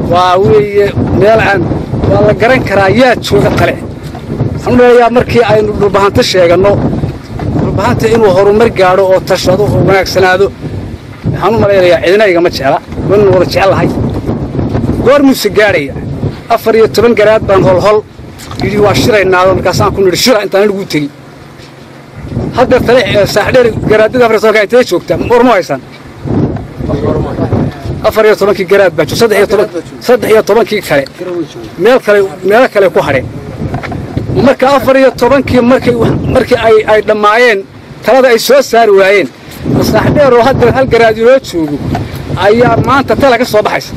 waa weeye meel aan waa la garan karaa yaa jooga tale waxaan u leeyayaa markii aynu dhulbahanto sheeganno dhulbahanta inuu horumar gaadho oo tashado oo wanaagsanaado waxaan u malaynayaa cidina igama jecla waynu wada jecellahay goor muuse gaadhaya afar iyo toban garaad baan holhol yidhi waa shiraynaado markaasaan ku nidhi shira intaan anigu tegi hadda tale saaxdheer garaadada afar iyo tobanka intee joogtaa warma haysaan afar iyo tobankii garaad baa joog saddex iyo toban saddex iyo tobankii kale meel kale meelo kale ku hadheen marka afar iyo tobankii markay markii ay ay dhammaayeen talada ay soo saari waayeen saaxdheer oo hadda hal garaad inoo joogo ayaa maanta tala ka soo baxaysa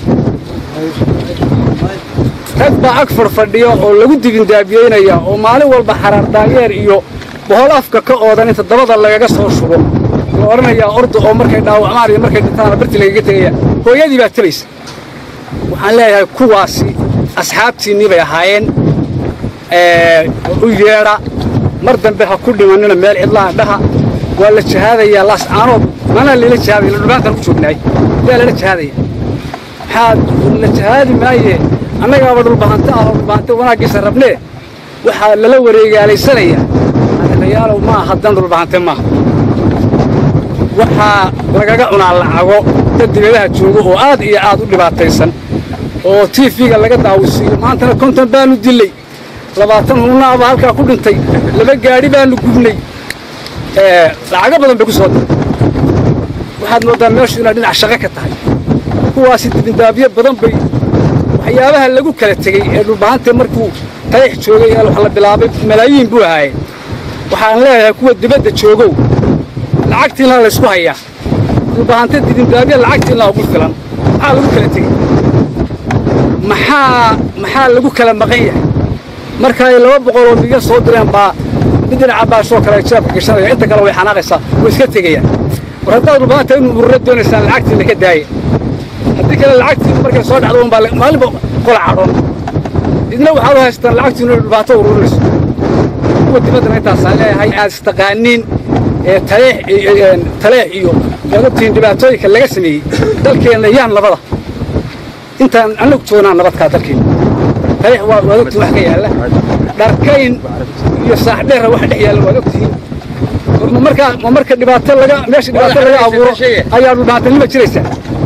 rag baa ag fadhfadhiya oo lagu dibindaabiyeynaya oo maalin walba xaraar daayeer iyo bohol afka ka oodan inta dabada lagaga soo shubo la odhanayaa orda oo markay dhaawacmaan iyo markay dhintaana barti lagaga tegaya hooyadii baa tabaysa waxaan leeyahay kuwaasi asxaabtiinnii bay ahaayeen u yeedha mar dambe ha ku dhimannina meel cidlaha dhaha waa la jahaadayaa laascaanood manaa lala jahaadaya ladhubaantaan ku joognaay yaa lala jahaadaya maxaa la jahaadi maaye annagaaba dhulbahanta ah oo dhulbahanta wanaaggiisa rabnee waxaa lala wareegaalaysanayaa adeerayaalow maaha haddan dhulbahante maaha waxaa lagaga cunaa lacago dad dibadaha joogo oo aad iyo aad u dhibaataysan oo tiifiga laga daawisiiyo maantana konton baanu dillay labaatan hulnaaba halkaa ku dhintay laba gaadhi baanu gubnay lacago badan bay ku soo diray waxaad mooddaa meeshu inaad dhinac shaqo ka tahay kuwaasi dibindaabyo badan bay waxyaabaha lagu kala tegey ee dhulbahante markuu tayax joogay ee wax la bilaabay malaayiin buu ahaayeen waxaan leeyahay kuwa dibadda joogow lacagtiinla laysku hayaa dhulbahante dibindaabyo lacagtiinla ugu filan maxaa lagu kala tegey maxaa maxaa lagu kala maqan yahay marka ay laba boqoloo miga soo direen baa mid dhinaca baashoo kale ay jeebka gashanaya inta kale way xanaaqaysaa way iska tegayaan war haddaad dhulbahanta inu urura doonaysaan lacagtiinla ka daaya haddii kale lacagtiinu markay soo dhacdo unbaa maalinba qola cadhoon idna waxaad u haystaan lacagtiinu inay dhulbaato ururinayso kuwa dibaddana intaasaan leeyahay aad istaqaaniin ee taleex taleex iyo waad ogtihiin dhibaatooyinka laga sameeyey dalkeenna yaan nabada intaan annagu joognaa nabadkaa dalkeenna taleex waa waad ogtihiin wax ka yaalla dharkayn iyo saaxdheera wax dhex yaalla waad ogtihiin ma markaa ma marka dhibaato laga meesha dhibaato laga abuuro ayaa dhulbaatanima jiraysaa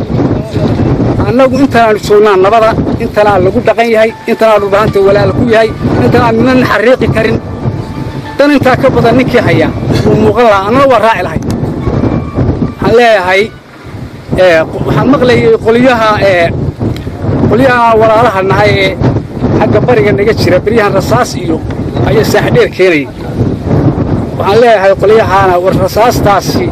annagu intaanaanu joognaa nabada intanaa lagu dhaqan yahay intanaa dhulbahanta walaala ku yahay intanaa ninan xariiqi karin dan intaa ka badan ninkii hayaa wuu muuqan lahaa annana waa raaci lahay waxaan leeyahay waxaan maqlayay qolyaha qolyaha walaalaha nahay ee xagga bariga naga jira beryahan rasaas iyo ayaa saaxdheer keenayay waxaan leeyahay qolyahaana war rasaastaasi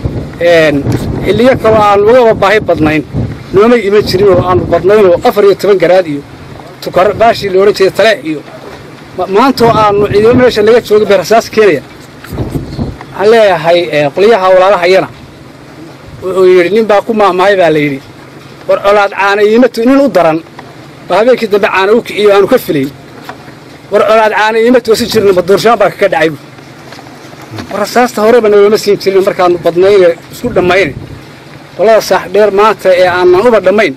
xilliyo kaloo aan ugaba baahi badnayn noomay iman jirin oo aanu badnaynoo afar iyo toban garaad iyo tukar baashii la odhan jiray taleex iyo maantoo aanu ciidamo meesha laga joogin bay rasaas keenaya waxaan leeyahay qolyaha walaalahayana wuxuu yidhi nin baa ku maahmahay baa la yidhi war colaad caana iimatu nin u daran oo habeenkii dambe caana u kiciyo aanu ka filayn war colaad caana iima toosin jirna maduurshaan baa kaka dhacay war rasaasta horeba nalooma siin jirin markaanu badnayne isku dhammayne qolada saaxdheer maanta ee aanan uba dhammayn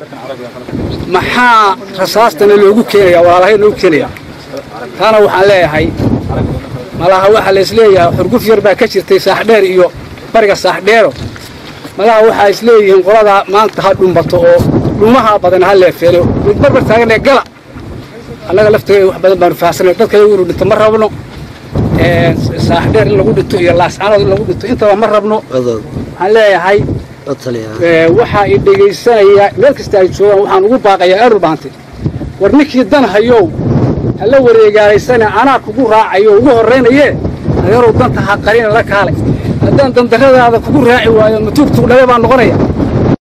maxaa rasaastana loogu keenayaa walaalahay loogu keenayaa taana waxaan leeyahay malaha waxaa laisleeyahay xurguf yar baa ka jirtay saaxdheer iyo bariga saaxdheero malaha waxaa isleeyihiin qoladaa maanta ha dhumbato oo dhumaha badan ha leefeelo mid barbar taaganee gala annaga lafteeda wax badan baanu fahamsanay dadka iyagu inu dhinto ma rabno saaxdheer in lagu dhinto iyo laascaanood in lagu dhinto intaba ma rabno waxaan leeyahay waxaa i dhegaysanaya meel kasta ay joogaan waxaan ugu baaqayaa ee dhulbaantay war ninkii dan hayow hala wareegaalaysana anaa kugu raacayo ugu horraynayee adeerow danta ha qarina la kaale haddaan dandarradaada kugu raaci waayo matuugtuug dhabe baa noqonaya